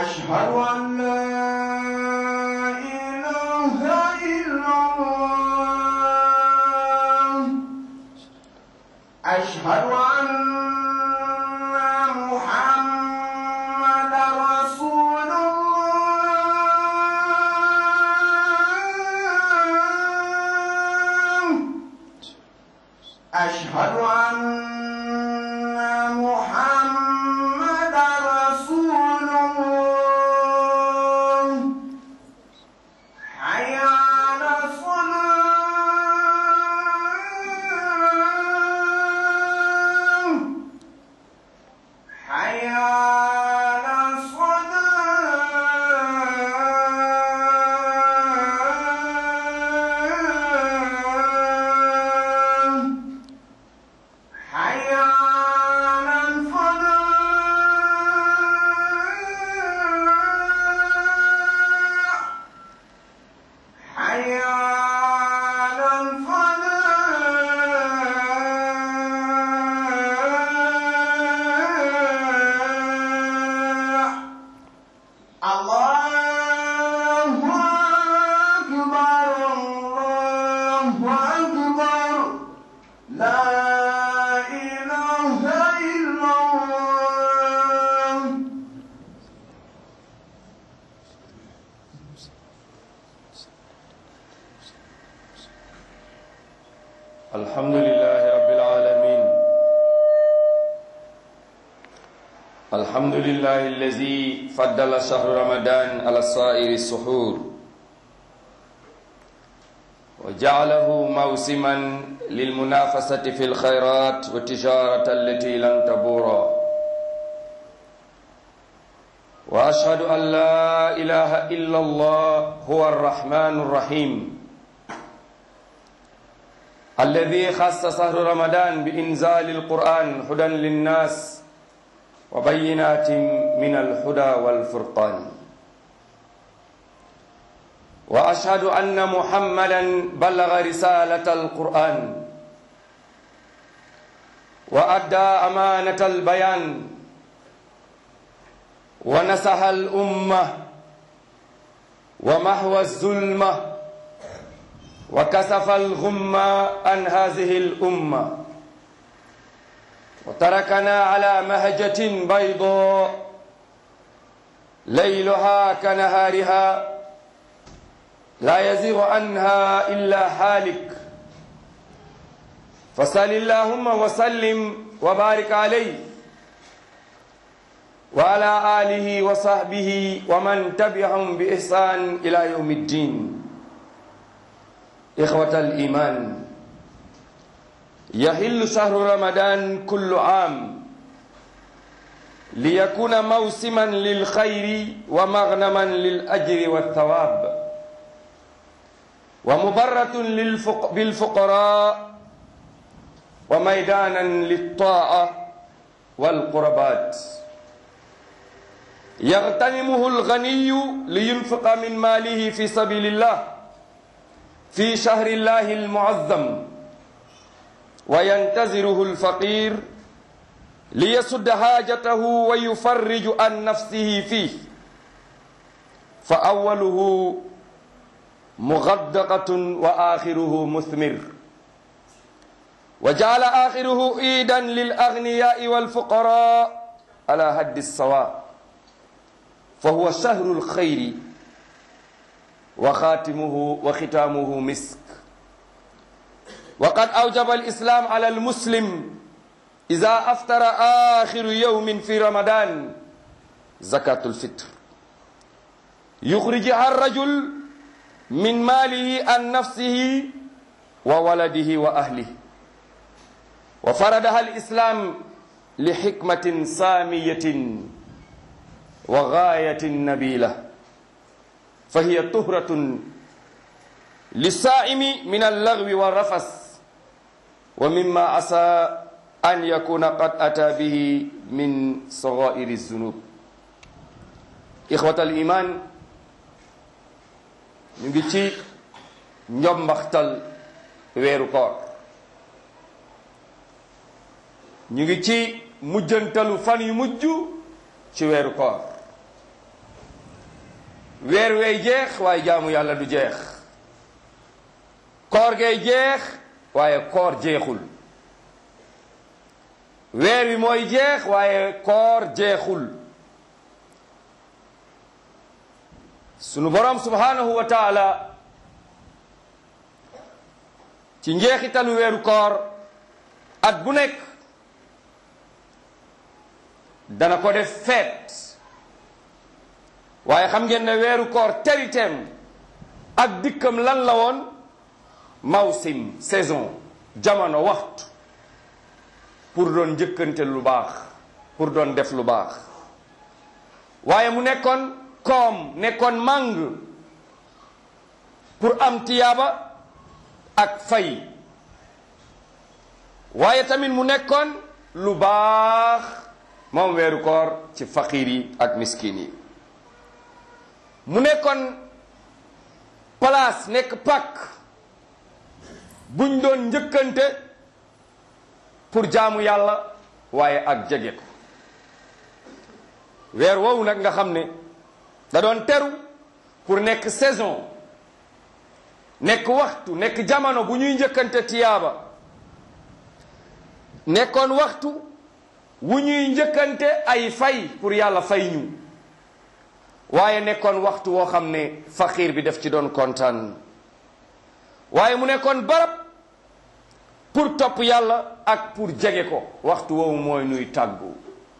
أشهد أن لا إله إلا الله أشهد أن محمد رسول الله أشهد أن محمد رسول الله حي على الصلاة حي على الصلاة حي على الفلاح حي على الفلاح الله أكبر الله أكبر لا إله إلا الله الحمد لله رب العالمين الحمد لله الذي فضل شهر رمضان على سائر السحور وجعله موسما للمنافسة في الخيرات والتجارة التي لن تبورا وأشهد أن لا إله إلا الله هو الرحمن الرحيم الذي خص شهر رمضان بإنزال القرآن هدى للناس وبينات من الهدى والفرقان وأشهد أن محمدا بلغ رسالة القرآن وأدى أمانة البيان ونصح الأمة ومحو الظلمة وكسف الغم عن هذه الأمة وتركنا على مهجة بيضاء ليلها كنهارها لا يزيغ عنها إلا حالك فصل اللهم وسلم وبارك عليه وعلى آله وصحبه ومن تبعهم بإحسان إلى يوم الدين إخوة الإيمان يحل شهر رمضان كل عام ليكون موسما للخير ومغنما للأجر والثواب ومبرة للفق بالفقراء وميدانا للطاعة والقربات يغتنمه الغني لينفق من ماله في سبيل الله في شهر الله المعظم وينتظره الفقير ليسد حاجته ويفرج عن نفسه فيه فأوله مغدقة وآخره مثمر وجعل آخره عيدا للأغنياء والفقراء على هد السواء فهو شهر الخير وخاتمه وختامه مسك وقد أوجب الإسلام على المسلم إذا أفطر آخر يوم في رمضان زكاة الفطر يخرجها الرجل من ماله عن نفسه وولده وأهله وفرضها الإسلام لحكمة سامية وغاية نبيلة فهي طهرة للصائم من اللغو والرفث ومما عسى أن يكون قد أتى به من صغائر الذنوب إخوة الإيمان ñu ngi ci njombaxtal weeru koor ñu ngi ci mujjantalu fan yu mujj ci weeru koor weer wey jeex waaye jaamu yàlla du jeex koor gay jeex waaye koor jeexul weer wi mooy jeex waaye koor jeexul sunu borom subhanahu wa taala ci njeexitalu weeru koor at bu nekk dana ko def feet waaye xam ngeen ne weeru koor teriteem ak dikkam lan la woon mawsim saison jamono waxtu pour doon njëkkante lu baax pour doon def lu baax waaye mu nekkoon koom nekkoon màng pour am tiyaaba ak fay waaye tamit mu nekkoon lu baax moom weeru koor ci faqiir yi ak miskin yi mu nekkoon place nekk pak buñ doon njëkkante pour jaamu yàlla waaye ak jege ko weer woowu nag nga xam ne da doon teru pour nekk saison nekk waxtu nekk jamono bu ñuy njëkkante tiyaaba nekkoon waxtu wu ñuy njëkkante ay fay pour yàlla fay ñu waaye nekkoon waxtu woo xam ne faqiir bi def ci doon kontaan waaye mu nekkoon barab pour topp yàlla ak pour jege ko waxtu woowu mooy nuy tàggu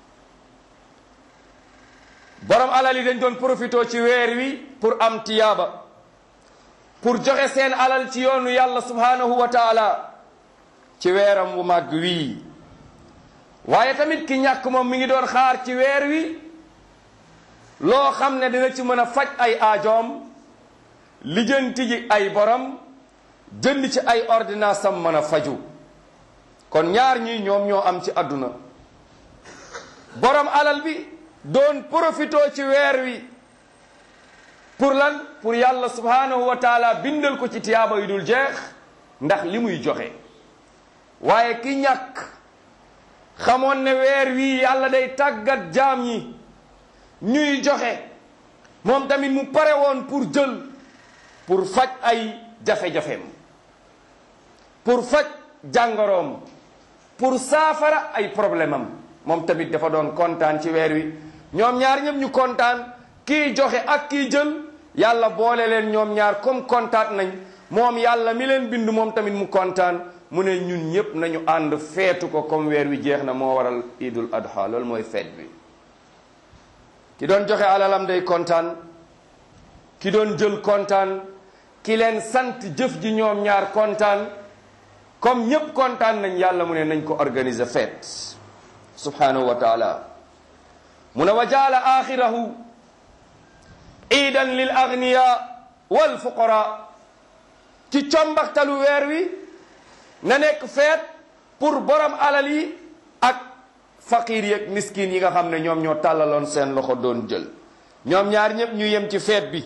borom alal yi dañ doon profité ci weer wi pour am tiyaaba pour joxe seen alal ci yoonu yàlla subhanahu wa taala ci weeram wu màgg wii waaye tamit ki ñàkk moom mi ngi doon xaar ci weer wi loo xam ne dina ci mën a faj ay aajoom lijjanti ji ay borom jënd ci ay ordonnance am mën a faju kon ñaar ñi ñoom ñoo am ci àdduna borom alal bi doon profito ci weer wi pour lan pour yàlla subhanahu wa taala bindal ko ci tiyaaba yu dul jeex ndax li muy joxe waaye ki ñàkk xamoon ne weer wi yàlla day tàggat jaam ñi ñuy joxe moom tamit mu pare woon pour jël pour faj ay jafe-jafeem pour faj jàngoroom pour saafara ay problème am moom tamit dafa doon kontaan ci weer wi ñoom ñaar ñëpp ñu kontaan kii joxe ak kii jël yàlla boole leen ñoom ñaar comme kontaan nañ moom yàlla mi leen bind moom tamit mu kontaan mu ne ñun ñëpp nañu ànd feetu ko comme weer wi jeex na moo waral idul adha loolu mooy feet bi ki doon joxe alalam day kontaan ki doon jël kontaan ki leen sant jëf ji ñoom ñaar kontaan comme ñëpp kontaan nañ yàlla mu ne nañ ko organiser feet subhanahu wa taala mu ne wa jaala axirahu iidan lil agniya wal fuqara ci combaxtalu weer wi na nekk feet pour borom alal yi ak faqir yeeg miskin yi nga xam ne ñoom ñoo tàllaloon seen loxo doon jël ñoom ñaar ñëpp ñu yem ci feet bi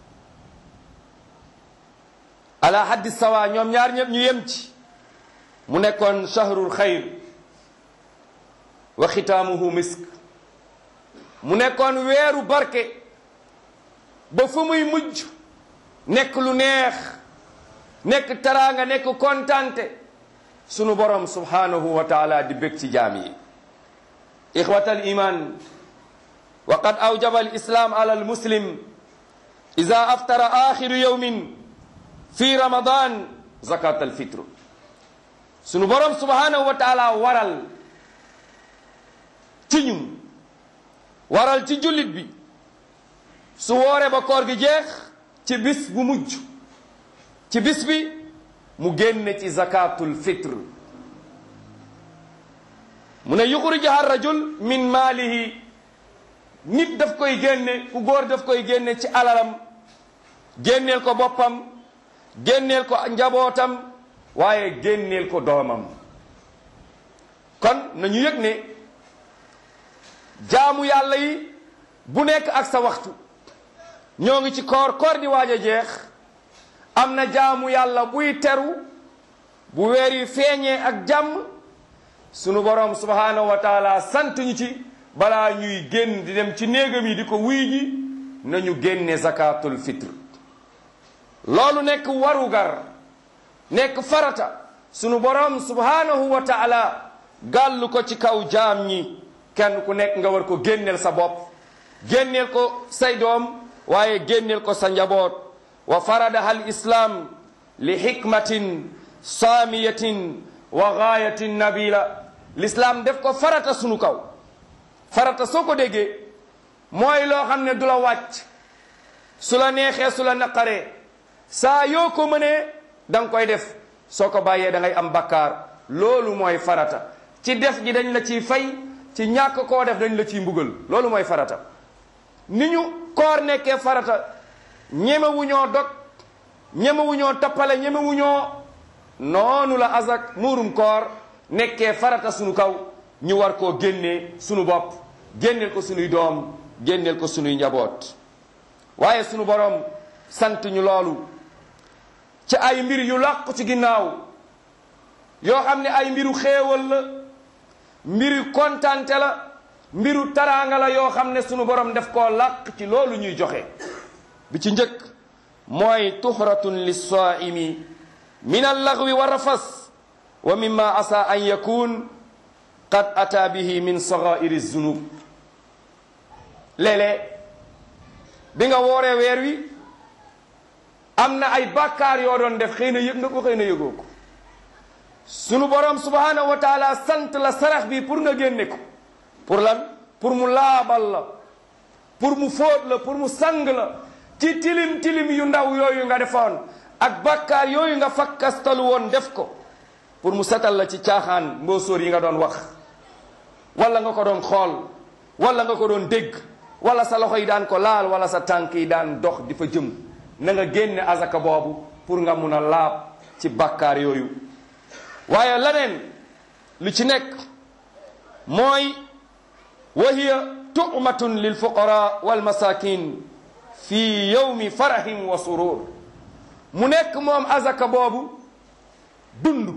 ala haddi sawa ñoom ñaar ñëpp ñu yem ci mu nekkoon shahrul xayr wa xitaamuhu misk mu nekkoon weeru barke ba fu muy mujj nekk lu neex nekk taraanga nekk kontante sunu borom subhanahu wa taala di bég ci jaam yi ixwat al iman wa qad awjaba al islam ala al muslim ida aftara axiru yawmin fi ramadan zakat al fitre sunu borom subhanahu wa taala waral ci ñun waral ci jullit bi su woore ba koor gi jeex ci bis bu mujj ci bis bi mu génne ci zakatul fitre mu ne yuxrijaha rajul min maalihi nit daf koy génne ku góor daf koy génne ci alalam génneel ko boppam génneel ko njabootam waaye génneel ko doomam kon nañu yëg ne jaamu yàlla yi bu nekk ak sa waxtu ñoo ngi ci koor koor di waaj a jeex am na jaamu yàlla buy teru bu weer yi feeñee ak jàmm sunu borom subhanahu wa taala sant ñu ci balaa ñuy génn di dem ci néegam yi di ko wuy ji nañu génne zakatul fitre loolu nekk warugar nekk farata sunu borom subhanahu wa taala gàllu ko ci kaw jaam ñi kenn ku nekk nga war ko génneel sa bopp génneel ko say doom waaye génneel ko sa njaboot wa faradaha al islam li hikmatin saamiyatin wa gaayatin nabila l'islam def ko farata sunu kaw farata soo ko déggee mooy loo xam ne du la wàcc su la neexee su la naqaree saa yoo ko mënee da nga koy def soo ko bàyyee da ngay am bakkaar loolu mooy farata ci def gi dañ la ciy fay ci ñàkk koo def dañ la ciy mbugal loolu mooy farata ni ñu koor nekkee farata ñemewuñoo dog ñemewuñoo tappale ñemewuñoo noonu la azak muurum koor nekkee farata sunu kaw ñu war koo génnee sunu bopp génneel ko sunuy doom génneel ko sunuy njaboot waaye sunu borom sant ñu loolu ci ay mbir yu làqu ci ginnaaw yoo xam ne ay mbiru xéewal la mbiru kontante la mbiru taraanga la yoo xam ne sunu borom def koo làq ci loolu ñuy joxe bi ci njëkk mooy tuhratun lissaimi min allaghwi wa rafas wa mimma asa an yakun qad ata bihi min sagairi zunub léeg-léeg bi nga wooree weer wi am na ay bàkkaar yoo doon def xëy na yëg nga ko xëy na yëgoo ko sunu borom subhanahu wa taala sant la sarax bi pour nga génne ko pour lan pour mu laabal la pour mu fóot la pour mu sang la ci tilim tilim yu ndaw yooyu nga defoon ak bàkkaar yooyu nga fakkastalu woon def ko pour mu setal la ci caaxaan mboosóor yi nga doon wax wala nga ko doon xool wala nga ko doon dégg wala sa loxo yi daan ko laal wala sa tànk yi daan dox di fa jëm na nga génne azaka boobu pour nga mun a laab ci bàkkaar yooyu waaye leneen lu ci nekk mooy wa hiya tu'matun lil fuqara wal masakin fi yawmi farahim wa surur mu nekk moom azaka boobu dund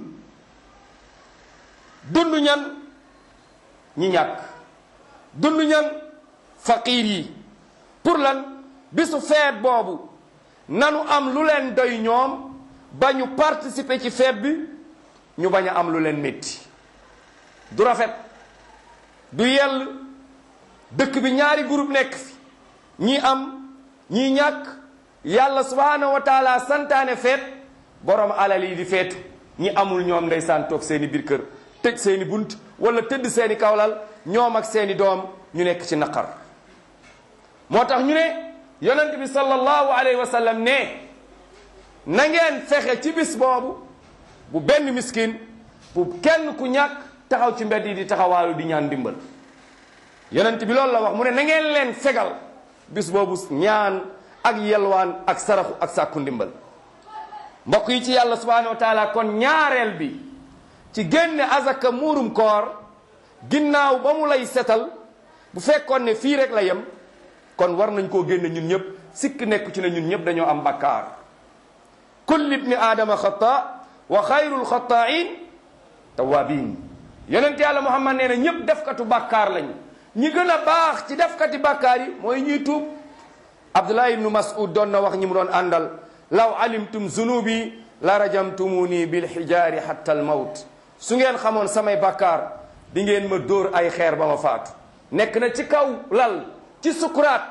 dund ñan ñi ñàkk dund ñan faqiir yi pour lan bisu feet boobu nanu am lu leen doy ñoom ba ñu participer ci feet bi ñu bañ a am lu leen métti du rafet du yell dëkk bi ñaari groupe nekk fi ñii am ñii ñàkk yàlla subhanahu wa taala santaane feet borom alal yi di feetu ñi amul ñoom ndeysaan toog seeni biir kër tëj seeni bunt wala tëdd seeni kawlal ñoom ak seeni doom ñu nekk ci naqar moo tax ñu ne yonent bi sallallahu alayhi wa sallam ne na ngeen fexe ci bis boobu bu benn miskin bu kenn ku ñàkk taxaw ci mbedd yi di taxawaalu di ñaan ndimbal yonent bi loolu la wax mu ne na ngeen leen fegal bis boobu ñaan ak yelwaan ak saraxu ak sàkku ndimbal mbokk yi ci yàlla subhanahu wa taala kon ñaareel bi ci génne azaka muurum koor ginnaaw ba mu lay setal bu fekkoon ne fii rek la yem kon war nañ koo génne ñun ñëpp sikk nekk ci ne ñun ñëpp dañoo am bakkaar kulli ibni aadama xata wa xayrul xataain tawabin yonent yàlla muhammad nee na ñëpp defkatu bàkkaar lañ ñi gën a baax ci defkati bàkkaar yi mooy ñuy tuub abdullah ibnu mas'ud doon na wax ñi mu doon àndal law alimtum zunubi la rajamtumuni bil xijaari hatta al mawt su ngeen xamoon samay bàkkaar di ngeen ma dóor ay xeer ba ma faatu nekk na ci kaw lal ci sukuraat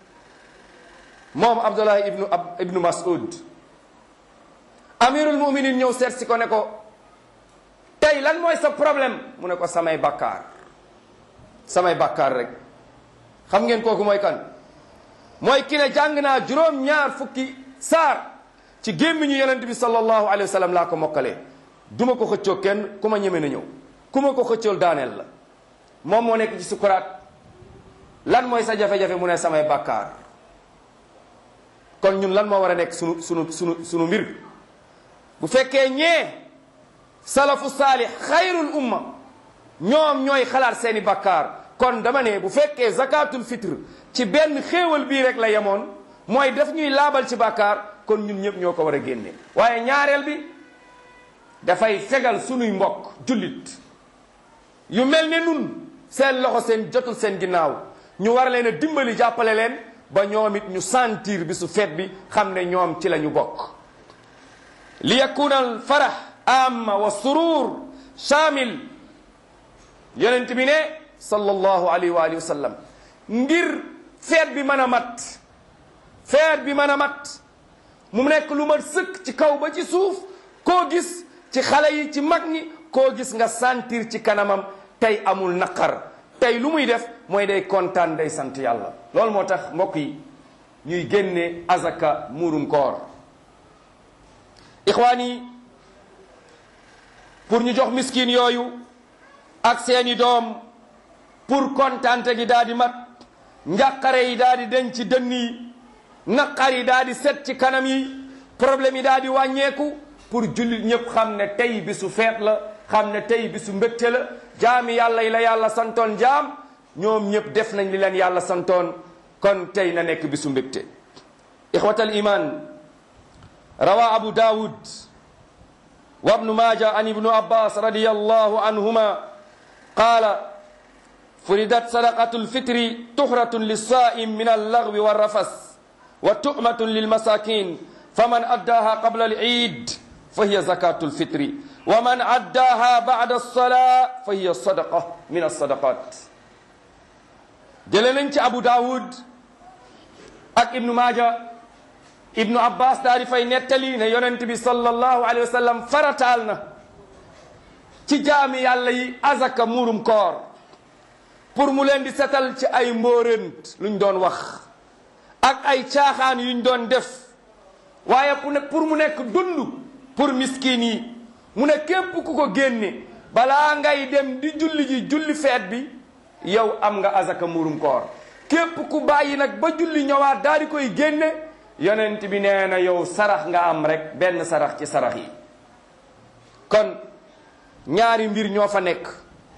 moom abdullah ibnu ab ibnu mas'ud amirul muminin ñëw seet si ko ne ko tey lan mooy sa problème mu ne ko samay bàkkaar samay bàkkaar rek xam ngeen kooku mooy kan mooy ki ne jàng naa juróom-ñaar fukki saar ci gémmiñu yonent bi sallallahu alayhi wa sallam laa ko mokkalee duma ko xëccoo kenn ku ma ñeme na ñëw ku ma ko xëccool daaneel la moom moo nekk ci sukuraat lan mooy sa jafe-jafe mu ne samay bàkkaar kon ñun lan moo war a nekk sunu sunu sunu sunu mbir bu fekkee ñee salafu saalih xayrul umma ñoom ñooy xalaat seeni bakkaar kon dama ne bu fekkee zakatul fitre ci benn xéewal bii rek la yemoon mooy daf ñuy laabal ci bakkaar kon ñun ñëpp ñoo ko war a génne waaye ñaareel bi dafay fegal sunuy mbokk jullit yu mel ne nun seen loxo seen jotul seen ginnaaw ñu war leen a dimbali jàppale leen ba ñoom it ñu sentir bi su feet bi xam ne ñoom ci la ñu bokk li yakuna al farah amma wa surur shamil yonent bi ne sallallahu alayhi wa alihi wa sallam ngir feet bi mën a mat feet bi mën a mat mu nekk lu mat sëkk ci kaw ba ci suuf koo gis ci xale yi ci mag ñi koo gis nga sentir ci kanamam tey amul naqar tey lu muy def mooy day kontaan day sant yàlla loolu moo tax mbokk yi ñuy génne azaka muurum koor ixwaan yi pour ñu jox miskin yooyu ak seeni doom pour kontaante gi daal di mat njàqare yi daal di denc ci dënn yi naqar yi daal di set ci kanam yi problème yi daal di wàññeeku pour jullit ñëpp xam ne tey bisu feet la xam ne tey bisu mbégte la jaami yàlla yi la yàlla santoon jaam ñoom ñëpp def nañ li leen yàlla santoon kon tey na nekk bisu mbégte ixwatal iman rawa abu daawud wa ibnu maaja an ibnu abbas radiyallahu anhuma qaala furidat sadaqatu lfitri tuhratun lissaim min allagwi walrafas wa tu'matun lilmasakin faman addaha qabla alid fa hiya zakatu lfitri wa man addaha ba'da alsalaa fa hiya sadaqa min alsadaqat jële nañ ci abu daawud ak ibnu maaja ibnu abbas daal di fay nettali ne yonent bi sallallahu alayhi wa sallam farataal na ci jaami yàlla yi azaka muurum koor pour mu leen di setal ci ay mbóorent luñ doon wax ak ay caaxaan yuñ doon def waaye pour mu nekk dund pour miskin yi mu ne képp ku ko génne balaa ngay dem di julli ji julli feet bi yow am nga azaka muurum koor képp ku bàyyi nag ba julli ñëwaat daal di koy génne yonent bi nee na yow sarax nga am rek benn sarax ci sarax yi kon ñaari mbir ñoo fa nekk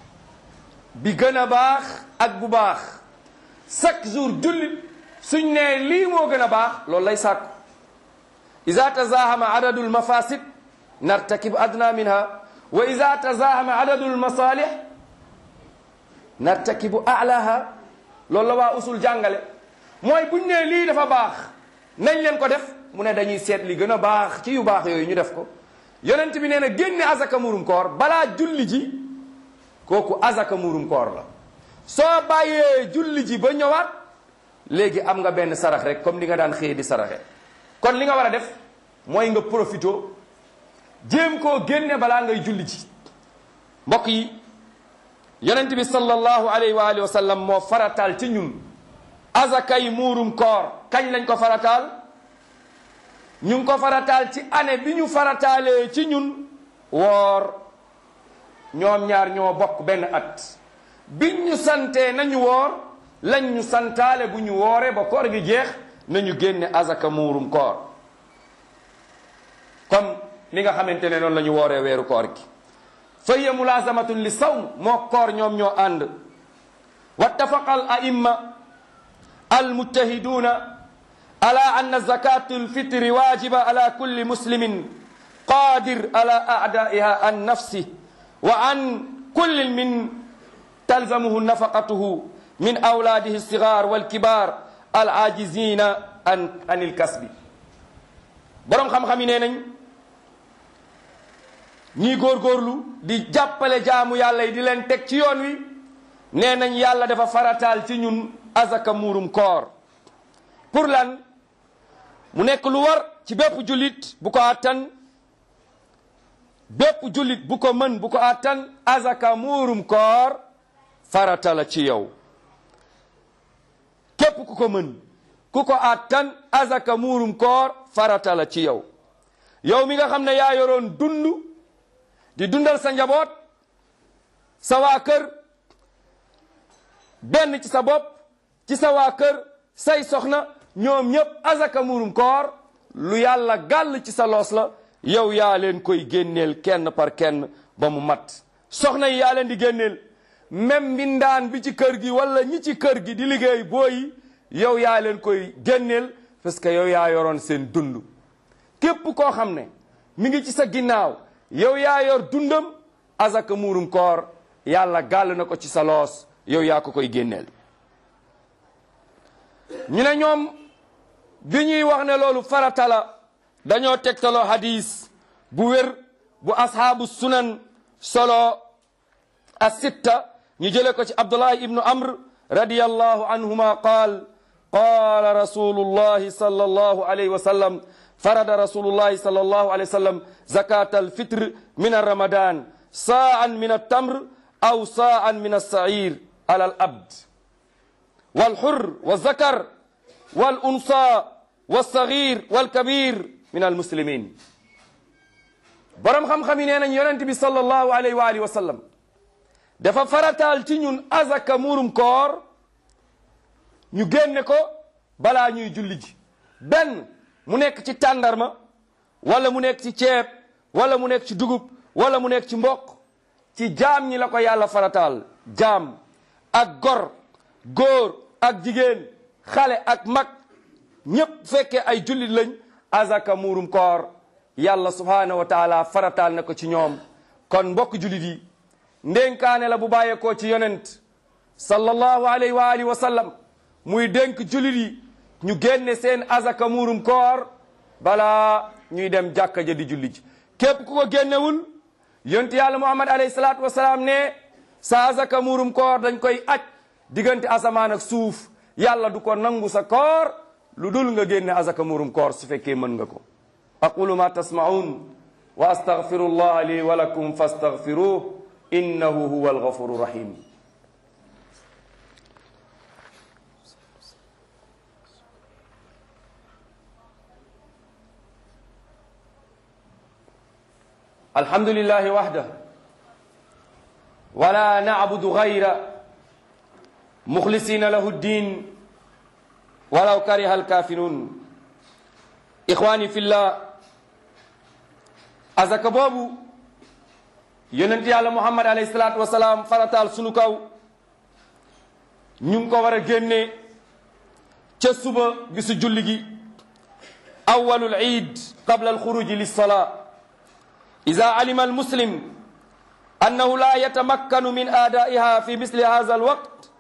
bi gën a baax ak bu baax chaque jour jullit suñ nee lii moo gën a baax loolu lay sàkku ida tazahama adadu lmafasid nartakib adna minha wa ida tazahama adadu lmasalih nartakibu alaha loolu la waa usul jàngale mooy buñ nee lii dafa baax nañ leen ko def mu ne dañuy seet li gën a baax ci yu baax yooyu ñu def ko yonent bi nee na génne azaka murum koor balaa julli ji kooku azaka murum koor la soo bàyyee julli ji ba ñëwaat léegi am nga benn sarax rek comme li nga daan xëye di saraxe kon li nga war a def mooy nga profito jéem koo génne balaa ngay julli ji mbokk yi yonent bi sallallahu alayhi wa alihi wa sallam moo farataal ci ñun azakay muurum koor kañ lañ ko farataal ñu ngi ko farataal ci année bi ñu farataalee ci ñun woor ñoom ñaar ñoo bokk benn at biñ ñu santee nañu woor lañ ñu santaale bu ñu wooree ba koor gi jeex nañu génne azaka muurum koor comme ni nga xamante ne noonu la ñu wooree weeru koor gi fa hiya mulaazamatun li sawm moo koor ñoom ñoo ànd wattafaqa al aimma almujtahiduna ala anna zakatu lfitri wajiba ala kulli muslimin qadir ala a'daiha an nafsi wa an kulli min talzamuhu nafaqatuhu min awladihi alsigar walkibar alajizina an an ilkasbi boroom xam-xam yi nee nañ ñii góorgóorlu di jàppale jaamu yàlla yi di leen teg ci yoon wi nee nañ yàlla dafa farataal ci ñun azaka muurum koor pour lan mu nekk lu war ci bépp jullit bu ko attan bépp jullit bu ko mën bu ko attan azaka muurum koor farata la ci yow képp ku ko mën ku ko attan azaka muurum koor farata la ci yow yow mi nga xam ne yaa yoroon dund di dundal sa njaboot sa waa kër benn ci sa bopp ci sa waa kër say soxna ñoom ñépp azaka murum koor lu yàlla gàll ci sa loos la yow yaa leen koy génneel kenn par kenn ba mu mat soxna yi yaa leen di génneel même mbindaan bi ci kër gi wala ñi ci kër gi di liggéey booyi yow yaa leen koy génneel parce que yow yaa yoroon seen dund képp koo xam ne mi ngi ci sa ginnaaw yow yaa yor dundam azaka muurum koor yàlla gàll na ko ci sa loos yow yaa ko koy génneel ñu ne ñoom bi ñuy wax ne loolu farata la dañoo tegtaloo hadis bu wér bu ashaabu sunan solo asitta ñu jële ko ci abdullah ibnu amr radiyallahu anhuma qaal qaala rasulullahi sallallahu alayhi wa sallam farada rasulullahi sallallahu alayhi wa sallam zakat alfitr min arramadan sa'an min altamr aw sa'an min alsa'ir ala alabd walhur walzakar walunsa walsaghir walkabir min almuslimin borom xam-xam yi nee nañ yonent bi sallallahu alayhi wa alihi wa sallam dafa farataal ci ñun azaka muurum koor ñu génne ko balaa ñuy julli ji benn mu nekk ci tàndarma wala mu nekk ci ceeb wala mu nekk ci dugub wala mu nekk ci mboq ci jaam ñi la ko yàlla farataal jaam ak gor góor ak jigéen xale ak mag ñépp fekkee ay jullit lañ azaka muurum koor yàlla subhaanahu wa taala farataal na ko ci ñoom kon mbokk jullit yi ndénkaane la bu bàyyeekoo ci yonent sallallahu alayhi wa alihi wa sallam muy dénk jullit yi ñu génne seen azaka muurum koor balaa ñuy dem jàkka ja di julli ji képp ku ko génnewul yonent yàlla muhammad alayhi salaatu wasalaam ne sa azaka muurum koor dañ koy aj diggante asamaan ak suuf yàlla du ko nangu sa koor lu dul nga génne azaka muurum koor su fekkee mën nga ko aqulu ma tasma'un wa astaghfiru allah li wa lakum fastaghfiruh innahu huwa alghafuru rahim الحمد لله وحده ولا نعبد غيره مخلصين له الدين ولو كره الكافرون إخواني في الله azaka boobu yonent yàlla muhammad alayhi salaatu wasalaam farataal sunu kaw ñu ngi ko war a génne ca suba bisu julli gi awwalul iid qabla alxuruji lissalaa ida alima almuslim annahu la yatamakkanu min aadaiha fi misli hadha alwaqt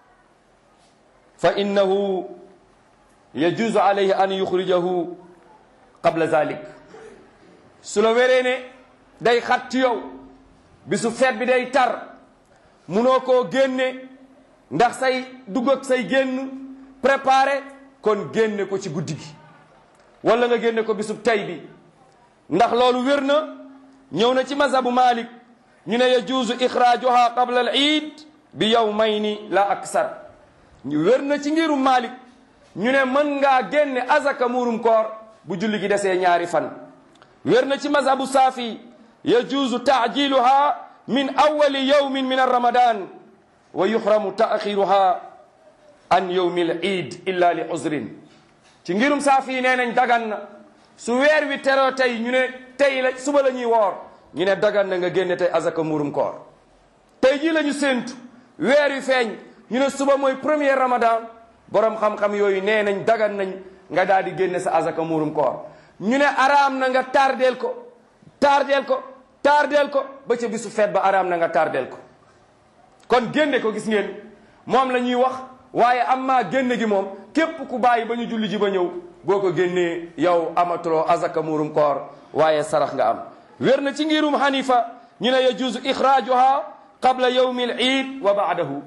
fa innahu yajuzu alayhi an yuxrijahu qabla zalik su la wéree ne day xat ci yow bisu feet bi day tar munoo koo génne ndax say dugg ak say génn préparé kon génne ko ci guddi gi wala nga génne ko bisu tay bi ndax loolu wér na ñëw na ci mazhabu malik ñu ne yajuuzu ixraajuha qabla al iid bi yawmayni la aksar ñu wér na ci ngirum malik ñu ne mën ngaa génne azaka muurum koor bu julli gi desee ñaari fan wér na ci mazhabu saafi yajuuzu taajiluha min awali yawmin min arramadan wa yuhramu taaxiruha an yawmi l iid illa li uzrin ci ngirum saafi nee nañ dagan na su weer wi teroo tey ñu ne tey la suba la ñuy woor ñu ne dagan na nga génne tey azaka muurum koor tey jii la ñu séentu weer wi feeñ ñu ne suba mooy premier ramadan borom xam-xam yooyu nee nañ dagan nañ nga daal di génne sa azaka muurum koor ñu ne araam na nga tardeel ko tardeel ko tardeel ko ba ca bisu feet ba araam na nga tardeel ko kon génne ko gis ngeen moom la ñuy wax waaye am maa génne gi moom képp ku bàyyi ba ñu julli ji ba ñëw boo ko génnee yow amatuloo azaka muurum koor waaye sarax nga am wér na ci ngirum hanifa ñu ne yajuuzu ixraajuha qabla yawmi al iid wa baadahu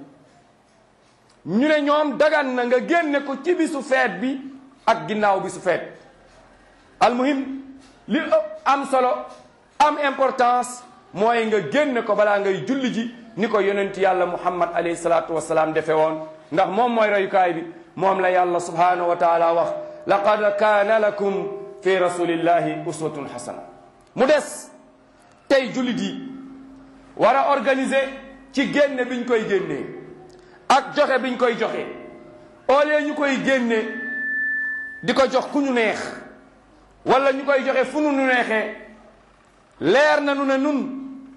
ñu ne ñoom dagan na nga génne ko ci bisu feet bi ak ginnaaw bisu feet almuhim li ëpp am solo am importance mooy nga génne ko balaa ngay julli ji ni ko yonent yàlla muhammad alayhi salaatu wasalaam defe woon ndax moom mooy royukaay bi moom la yàlla subhanahu wa taala wax laqad kaana lakum fi rasulillahi uswatun hasana mu des tey jullit yi war a organiser ci génne biñ koy génnee ak joxe biñ koy joxe au lieu ñu koy génne di ko jox ku ñu neex wala ñu koy joxe fu nu nu neexee leer na nu ne nun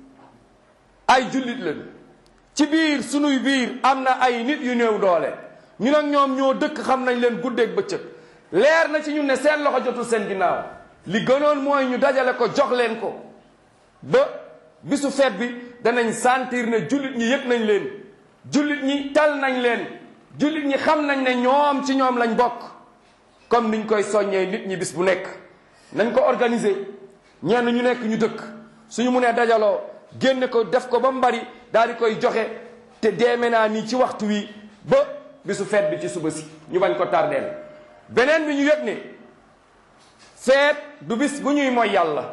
ay jullit lañu ci biir sunuy biir am na ay nit yu néew doole ñu nag ñoom ñoo dëkk xam nañ leen guddeeg bëccëg leer na ci ñun ne seen loxo jotul seen ginnaaw li gënoon mooy ñu dajale ko jox leen ko ba bisu feet bi danañ sentir ne jullit ñi yëg nañ leen jullit ñi tal nañ leen jullit ñi xam nañ ne ñoom ci ñoom lañ bokk comme niñ koy soññee nit ñi bis bu nekk nañ ko organiser ñenn ñu nekk ñu dëkk suñu munee dajaloo génne ko def ko ba mu bari daal di koy joxe te deeme naa nii ci waxtu wi ba bisu feet bi ci suba si ñu bañ ko tardeel beneen bi ñu yëg ne feet du bis bu ñuy mooy yàlla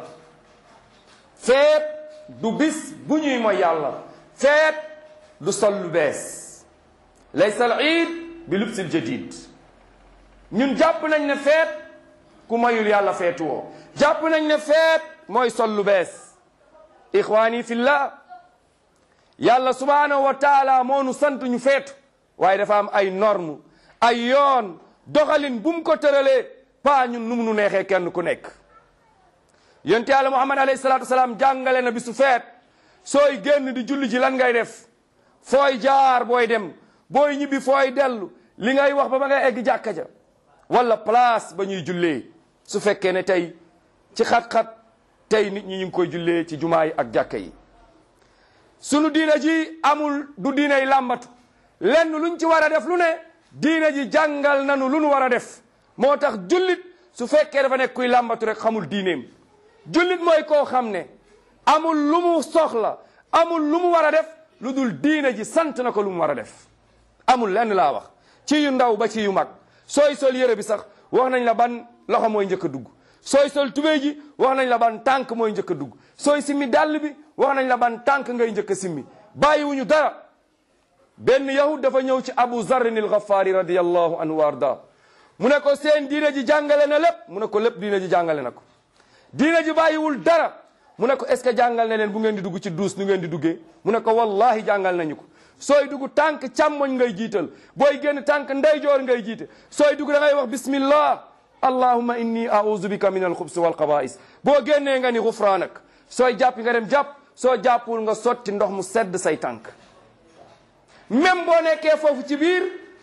feet du bis bu ñuy mooy yàlla feet du sol lu bees laysa al iid bi lubsil jadid ñun jàpp nañ ne feet ku mayul yàlla feetu woo jàpp nañ ne feet mooy sol lu bees ixwaani fillah yàlla subhanahu wa taala moo nu sant ñu feetu waaye dafa am ay norme ay yoon doxalin bu mu ko tëralee paa ñun nu mu nu neexee kenn ku nekk yonte yàlla muhammad alayhi salaatu wasalaam jàngale na bisu feet sooy génn di julli ji lan ngay def fooy jaar booy dem booy ñibbi fooy dellu li ngay wax ba ba ngay egg jàkka ja wala place ba ñuy jullee su fekkee ne tey ci xat-xat tey nit ñi ñu ngi koy jullee ci jumaa yi ak jàkka yi sunu diina ji amul du diinay làmbatu lenn luñ ci war a def lu ne diina ji jàngal nanu lu nu war a def moo tax jullit su fekkee dafa nekk kuy làmbatu rek xamul diineem jullit mooy koo xam ne amul lu mu soxla amul lu mu war a def lu dul diina ji sant na ko lu mu war a def amul lenn laa wax ci yu ndaw ba ci yu mag sooy sol yére bi sax wax nañ la ban loxo mooy njëkk a dugg sooy sol tubéy ji wax nañ la ban tànk mooy njëkk a dugg sooy simmi dàll bi wax nañ la ban tànk ngay njëkk a simmi bàyyiwuñu dara benn yahud dafa ñëw ci abu zarrin il ghafaari radiallahu anhu wa arda mu ne ko seen diina ji jàngale na lépp mu ne ko lépp diina ji jàngale na ko diina ji bàyyiwul dara mu ne ko est ce que jàngal na leen bu ngeen di dugg ci duus nu ngeen di duggee mu ne ko wallahi jàngal nañu ko sooy dugg tànk càmmoñ ngay jiital booy génn tànk ndeyjoor ngay jiite sooy dugg da ngay wax bismillah allahumma inni a'udhu bika min alxubsi walxaba'is boo génnee nga ni xufraanak sooy jàpp nga dem jàpp soo jàppul nga sotti ndox mu sedd say tànk même boo nekkee foofu ci biir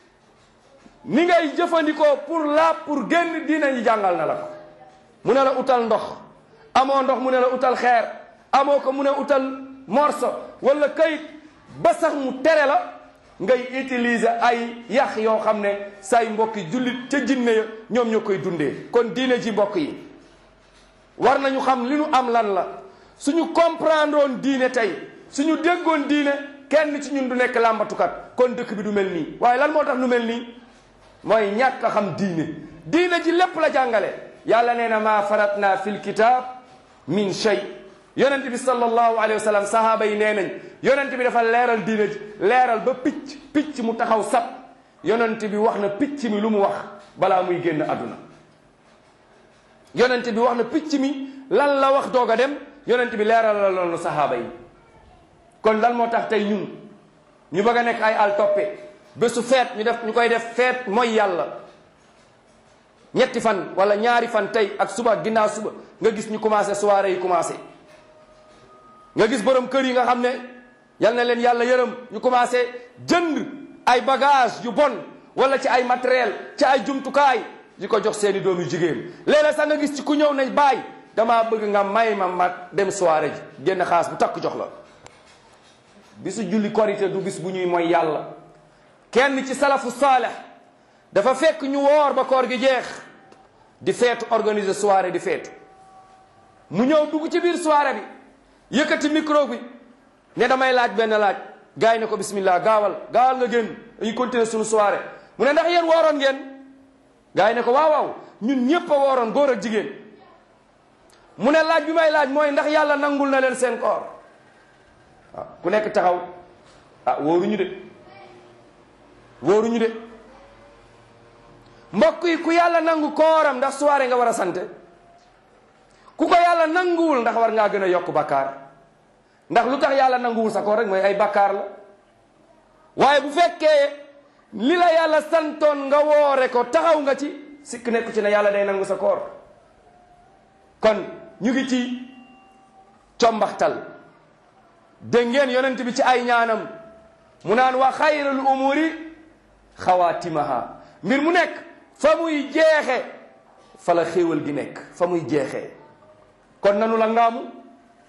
ni ngay jëfandikoo pour laab pour génn diina ñi jàngal na la ko mu ne la utal ndox amoo ndox mu ne la utal xeer amoo ko mu ne utal morso wala kayit ba sax mu tere la ngay utiliser ay yax yoo xam ne say mbokki jullit ca jinne ya ñoom ñoo koy dundee kon diine ji mbokk yi war nañu xam li nu am lan la suñu comprendre woon diine tey suñu déggoon diine kenn ci ñun du nekk làmbatukat kon dëkk bi du mel nii waaye lan moo tax nu mel nii mooy ñàkk a xam diine diine ji lépp la jàngale yàlla nee na maa faratna fil kitab min shay yonent bi sallallahu alayhi wa sallam sahaaba yi nee nañ yonent bi dafa leeral diine ji leeral ba picc picc mu taxaw sab yonent bi wax na picc mi lu mu wax balaa muy génn àdduna yonent bi wax na picc mi lan la wax doog a dem yonent bi leeral la loolu sahaaba yi kon lan moo tax tey ñun ñu bëgg a nekk ay al toppe bésu feet ñu def ñu koy def feet mooy yàlla ñetti fan wala ñaari fan tey ak suba ak ginnaaw suba nga gis ñu commencé soirée yi commencé nga gis borom kër yi nga xam ne yal na leen yàlla yërëm ñu commencé jënd ay bagage yu bon wala ci ay matériel ci ay jumtukaay di ko jox seeni doom yu jigéen léeg-léeg sax nga gis ci ku ñëw ne baay damaa bëgg nga may ma ma dem soirée ji génn xaas bu takk jox la bisu julli korité du bis bu ñuy mooy yàlla kenn ci salafu saaleh dafa fekk ñu woor ba koor gi jeex di feetu organiser soirée di feetu mu ñëw dugg ci biir soirée bi yëkkati micro bi ne damay laaj benn laaj gars yi ne ko bismillah gaawal gaawal nga génn dañuy continuer suñu soirée mu ne ndax yéen wooroon ngeen gars yi ne ko waaw waaw ñun ñëpp a wooroon góor ak jigéen mu ne laaj bi may laaj mooy ndax yàlla nangul na leen seen koor waaw ku nekk taxaw ah wóoruñu de wóoruñu de mbokk yi ku yàlla nangu kooram ndax soirée nga war a sante ku ko yàlla nanguwul ndax war ngaa gën a yokk bakkaar ndax lu tax yàlla nanguwul sa koor rek mooy ay bakkaar la waaye bu fekkee li la yàlla santoon nga woore ko taxaw nga ci sikk nekku ci ne yàlla day nangu sa koor kon ñu ngi ci combaxtal dégg ngeen yonent bi ci ay ñaanam mu naan wa xayrul umuri xawaatimaha mbir mu nekk fa muy jeexe fa la xéewal gi nekk fa muy jeexee kon nanu la ngaamu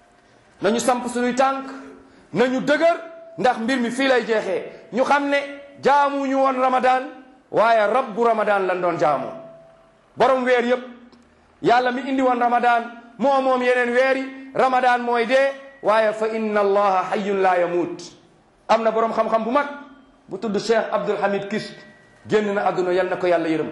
nañu samp suñuy tànk nañu dëgër ndax mbir mi fii lay jeexee ñu xam ne jaamuñu woon ramadan waaye rabbu ramadan lan doon jaamu borom weer yëpp yàlla mi indi woon ramadan moo moom yeneen weeri ramadan mooy dee waaye fa inna allaha hayyun la yamuut am na borom xam-xam bu mag bu tudd cheikh abdul hamid kis génn na àdduna yal na ko yàlla yërëm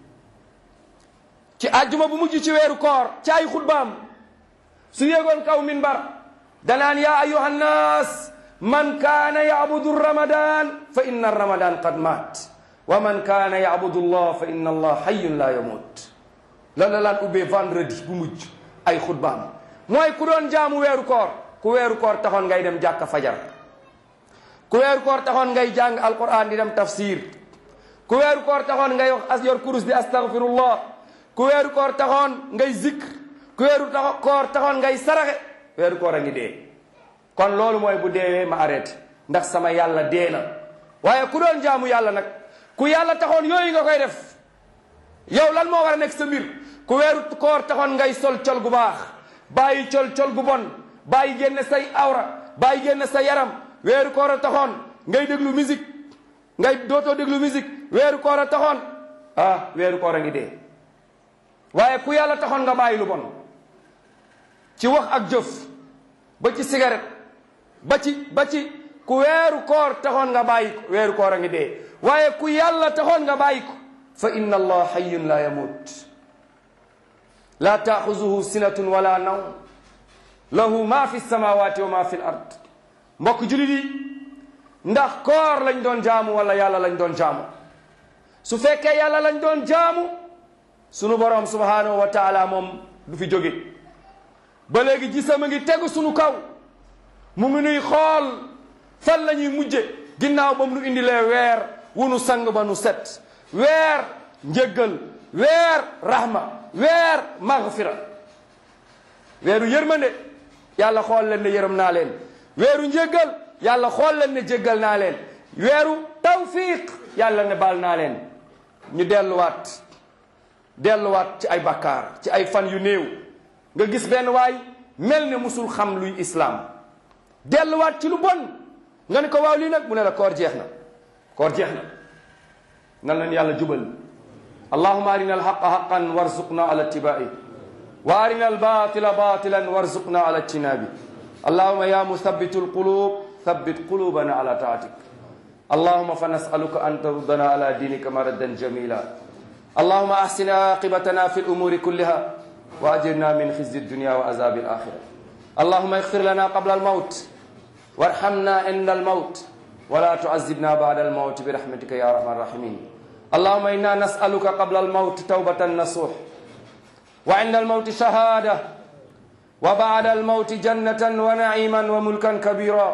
ci àjjuma bu mujj ci weeru koor ci ay xutbaam su yéegoon kaw minbar danaan yaa ayuha nnaas man kaana yacbudu ramadan fa inna ramadan qad maat wa man kaana yacbudu allah fa inna allah hayyun la yamut lan la laan ubbee vendredi bu mujj ay xutbaam mooy ku doon jaamu weeru koor ku weeru koor taxoon ngay dem jàkka fajar ku weeru koor taxoon ngay jàng alquran di dem tafsir ku weeru koor taxoon ngay wax as yor kurus di astaghfirullah ku weeru koor taxoon ngay zikr ku weeru taxo koor taxoon ngay saraxe weeru koor a ngi dee kon loolu mooy bu deewee ma arrêté ndax sama yàlla dee na waaye ku doon jaamu yàlla nag ku yàlla taxoon yooyu nga koy def yow lan moo war a nekk sa mbir ku weeru koor taxoon ngay sol col gu baax bàyyi col col gu bon bàyyi génne say awra bàyyi génne sa yaram weeru koor a taxoon ngay déglu musique ngay dootoo déglu musique weeru koor a taxoon ah weeru koor a ngi dee waaye ku yàlla taxoon nga bàyyi lu bon ci wax ak jëf ba ci cigarette ba ci ba ci ku weeru koor taxoon nga bàyyi ko weeru koor a ngi dee waaye ku yàlla taxoon nga bàyyi ko fa inna allah hayyun la yamut la taaxuzuhu sinatun wala nawm lahu ma fi samawati wa ma fi l ard mbokk julit yi ndax koor lañ doon jaamu wala yàlla lañ doon jaamu su fekkee yàlla lañ doon jaamu sunu borom subhanahu wa taala moom du fi jóge ba léegi gisam a ngi tegu sunu kaw mu ngi nuy xool fan la ñuy mujje ginnaaw ba mu nu indilee weer wu nu sang ba nu set weer njëggal weer rahma weer maghfira weeru yërmande yàlla xool leen ne yërëm naa leen weeru njëggal yàlla xool leen ne jéggal naa leen weeru tawfiq yàlla ne baal naa leen ñu delluwaat delluwaat ci ay bakkaar ci ay fan yu néew nga gis benn waay mel ne musul xam luy islaam delluwaat ci lu bon nga ne ko waaw lii nag mu ne la koor jeex na koor jeex na nan leen yàlla jubal allahuma arina alhaqa haqan warzuqna ala ittibai wa arina albatila batilan warzuqna ala ijtinabi allahuma ya muthabitu alqulub thabbit qulubana ala taatik اللهم فنسألك أن تردنا على دينك مردا جميلا اللهم أحسن عاقبتنا في الأمور كلها وأجرنا من خزي الدنيا وعذاب الآخرة اللهم اغفر لنا قبل الموت وارحمنا عند الموت ولا تعذبنا بعد الموت برحمتك يا أرحم الراحمين اللهم إنا نسألك قبل الموت توبة نصوح وعند الموت شهادة وبعد الموت جنة ونعيما وملكا كبيرا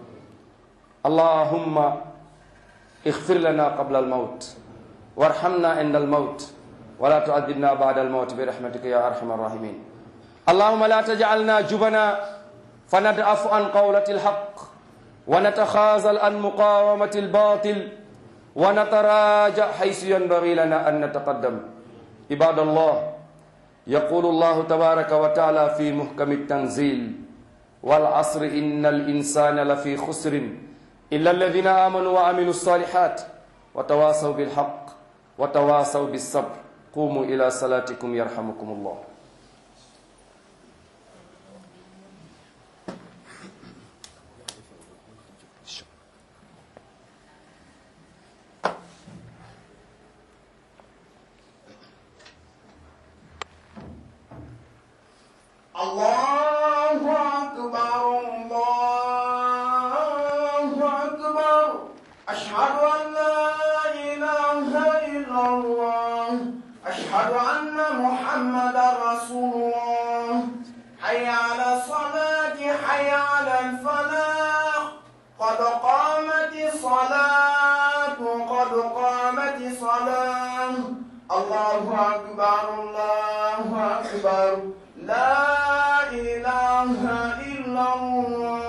اللهم اغفر لنا قبل الموت وارحمنا عند الموت ولا تعذبنا بعد الموت برحمتك يا ارحم الراحمين اللهم لا تجعلنا جبنا فندعف عن قولة الحق ونتخاذل عن مقاومة الباطل ونتراجع حيث ينبغي لنا أن نتقدم عباد الله يقول الله تبارك وتعالى في محكم التنزيل والعصر إن الإنسان لفي خسر إلا الذين آمنوا وعملوا الصالحات وتواصوا بالحق وتواصوا بالصبر قوموا إلى صلاتكم يرحمكم الله الله أكبر الله أكبر أشهد أن لا إله إلا الله أشهد أن محمدا رسول الله حي على الصلاة حي على الفلاح قد قامت الصلاة قد قامت الصلاة الله أكبر الله أكبر لا إله إلا الله